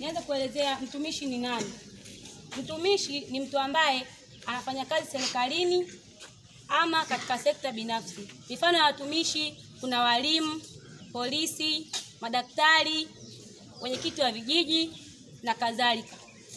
Nianze kuelezea mtumishi ni nani. Mtumishi ni mtu ambaye anafanya kazi serikalini ama katika sekta binafsi. Mifano ya watumishi kuna walimu, polisi, madaktari, wenyekiti wa vijiji na kadhalika.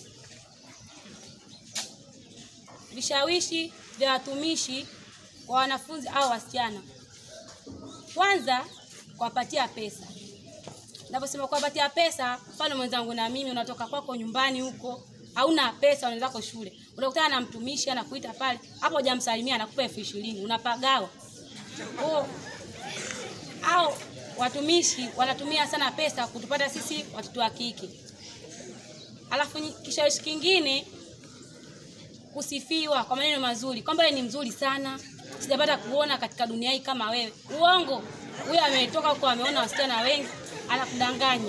Vishawishi vya watumishi kwa wanafunzi au wasichana. Kwanza, kuwapatia pesa. Naposema kuwapatia pesa, mfano mwenzangu na mimi, unatoka kwako nyumbani huko, hauna pesa, unaenda zako shule, unakutana na mtumishi anakuita pale, hapo hujamsalimia, anakupa elfu ishirini unapagawa. Kwa au watumishi wanatumia sana pesa kutupata sisi watoto wa kike. Alafu nyi- kishawishi kingine kusifiwa kwa maneno mazuri kwamba wewe ni mzuri sana, sijapata kuona katika dunia hii kama wewe. Uongo. Huyo ametoka huko ameona wasichana wengi, anakudanganya.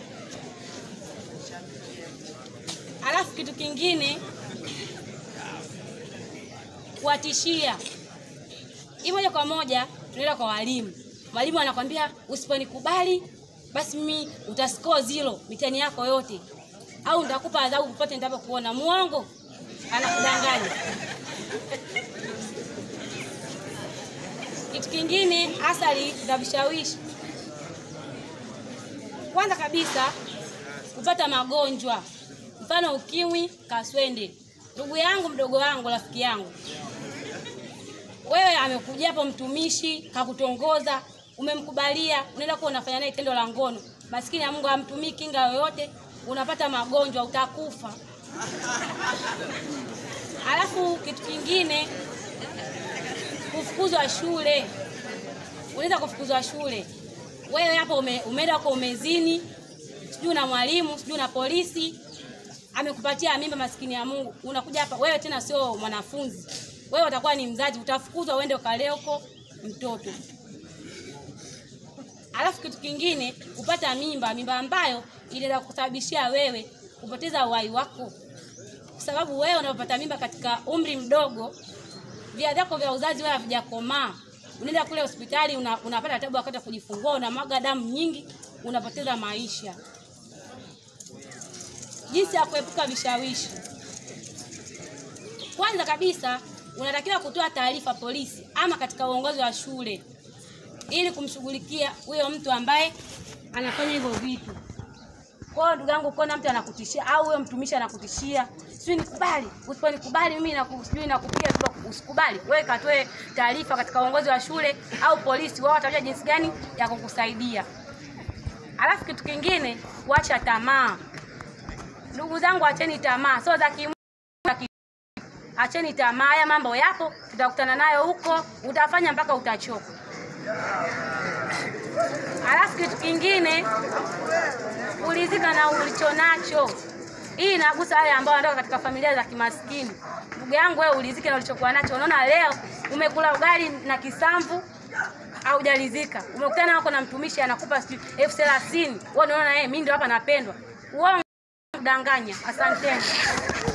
Alafu kitu kingine kuwatishia. Hii moja kwa moja tunaenda kwa walimu. Mwalimu anakwambia usiponikubali basi mimi utascore zero mitihani yako yote, au nitakupa adhabu popote nitakapokuona. Muongo, anakudanganya. Kitu kingine, athari za vishawishi. Kwanza kabisa, kupata magonjwa, mfano ukimwi, kaswende. Ndugu yangu, mdogo wangu, rafiki yangu, wewe amekuja hapo mtumishi kakutongoza, umemkubalia, unaenda kuwa unafanya naye tendo la ngono. Maskini ya Mungu hamtumii kinga yoyote, unapata magonjwa, utakufa. Alafu kitu kingine, kufukuzwa shule. Unaweza kufukuzwa shule, wewe hapo ume, umeenda huko umezini, sijui na mwalimu, sijui na polisi amekupatia mimba, maskini ya Mungu, unakuja hapa wewe tena sio mwanafunzi, wewe utakuwa ni mzazi, utafukuzwa uende ukalee huko mtoto. Alafu kitu kingine, kupata mimba, mimba ambayo inaweza kusababishia wewe kupoteza uhai wako, kwa sababu wewe unapopata mimba katika umri mdogo, via vyako vya uzazi wewe havijakomaa. Unaenda kule hospitali una, unapata tabu wakati wa kujifungua, unamwaga damu nyingi, unapoteza maisha. Jinsi ya kuepuka vishawishi. Kwanza kabisa unatakiwa kutoa taarifa polisi ama katika uongozi wa shule ili kumshughulikia huyo mtu ambaye anafanya hivyo vitu. Kwa hiyo ndugu yangu, ukiona mtu anakutishia au huyo mtumishi anakutishia, sijui nikubali, usiponikubali mimi naku- sijui nakupiga tu, usikubali, wewe katoe taarifa katika uongozi wa shule au polisi, wao watajua jinsi gani ya kukusaidia. Alafu kitu kingine, kuacha tamaa. Ndugu zangu, acheni tamaa, sio za kimwili, za ki- acheni tamaa. Haya mambo yapo, tutakutana nayo huko, utafanya mpaka utachoka. Alafu kitu kingine, kulizika na ulicho nacho. Hii inagusa wale ambao wanatoka katika familia za kimaskini. Ndugu yangu, wewe ulizike na ulichokuwa nacho. Unaona leo umekula ugali na kisamvu haujalizika, umekutana wako na mtumishi anakupa sijui elfu thelathini wewe unaona yeye, mimi ndio hapa napendwa. Uongo, danganya. Asanteni.